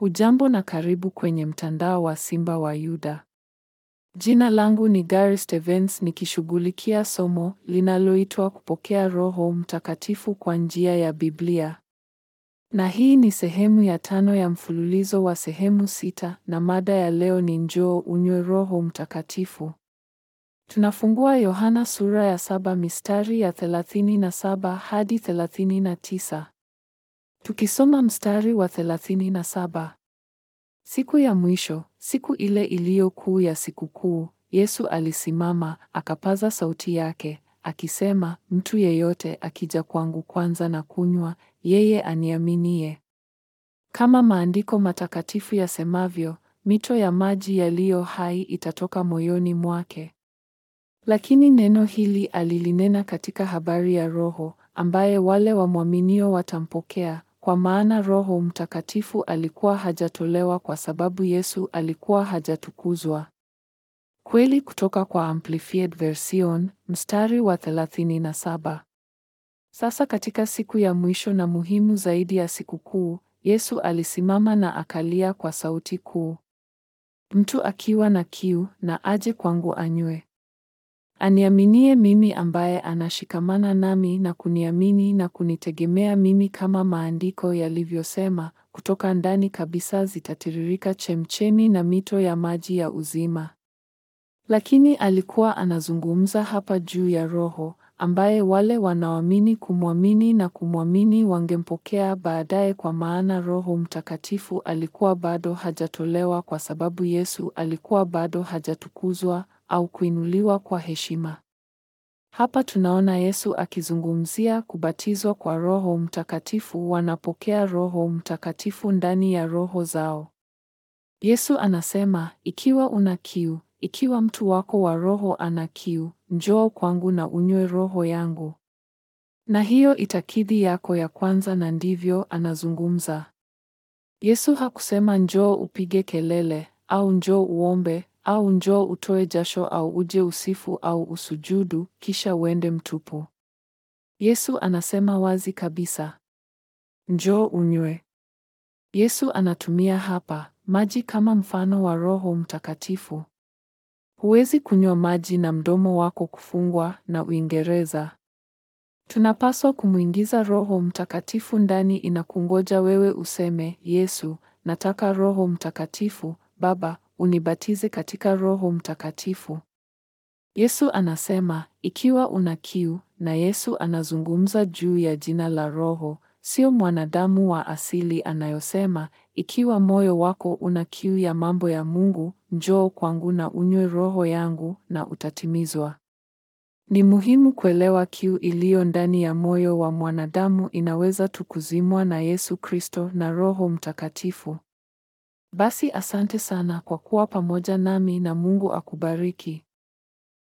Hujambo na karibu kwenye mtandao wa Simba wa Yuda. Jina langu ni Gary Stevens nikishughulikia somo linaloitwa kupokea Roho Mtakatifu kwa njia ya Biblia. Na hii ni sehemu ya tano ya mfululizo wa sehemu sita na mada ya leo ni njoo unywe Roho Mtakatifu. Tunafungua Yohana sura ya saba mistari ya 37 hadi 39. Tukisoma mstari wa 37. Siku ya mwisho, siku ile iliyo kuu ya sikukuu, Yesu alisimama, akapaza sauti yake, akisema, mtu yeyote akija kwangu kwanza na kunywa, yeye aniaminie. Kama maandiko matakatifu yasemavyo, mito ya maji yaliyo hai itatoka moyoni mwake. Lakini neno hili alilinena katika habari ya Roho, ambaye wale wamwaminio watampokea, kwa maana Roho Mtakatifu alikuwa hajatolewa kwa sababu Yesu alikuwa hajatukuzwa. Kweli kutoka kwa Amplified Version, mstari wa 37. Sasa katika siku ya mwisho na muhimu zaidi ya sikukuu, Yesu alisimama na akalia kwa sauti kuu. Mtu akiwa na kiu, na aje kwangu anywe. Aniaminie mimi ambaye anashikamana nami na kuniamini na kunitegemea mimi kama maandiko yalivyosema, kutoka ndani kabisa zitatiririka chemchemi na mito ya maji ya uzima. Lakini alikuwa anazungumza hapa juu ya Roho, ambaye wale wanaoamini kumwamini na kumwamini wangempokea baadaye kwa maana Roho Mtakatifu alikuwa bado hajatolewa kwa sababu Yesu alikuwa bado hajatukuzwa au kuinuliwa kwa heshima. Hapa tunaona Yesu akizungumzia kubatizwa kwa Roho Mtakatifu, wanapokea Roho Mtakatifu ndani ya roho zao. Yesu anasema, ikiwa una kiu, ikiwa mtu wako wa roho ana kiu, njoo kwangu na unywe roho yangu. Na hiyo itakidhi yako ya kwanza na ndivyo anazungumza. Yesu hakusema njoo upige kelele au njoo uombe au njoo utoe jasho au uje usifu au usujudu kisha uende mtupu. Yesu anasema wazi kabisa, njoo unywe. Yesu anatumia hapa maji kama mfano wa Roho Mtakatifu. Huwezi kunywa maji na mdomo wako kufungwa na Uingereza. Tunapaswa kumwingiza Roho Mtakatifu ndani inakungoja wewe useme, Yesu, nataka Roho Mtakatifu, Baba, unibatize katika Roho Mtakatifu. Yesu anasema, ikiwa una kiu, na Yesu anazungumza juu ya jina la Roho, sio mwanadamu wa asili anayosema, ikiwa moyo wako una kiu ya mambo ya Mungu, njoo kwangu na unywe roho yangu na utatimizwa. Ni muhimu kuelewa kiu iliyo ndani ya moyo wa mwanadamu inaweza tu kuzimwa na Yesu Kristo na Roho Mtakatifu. Basi asante sana kwa kuwa pamoja nami na Mungu akubariki.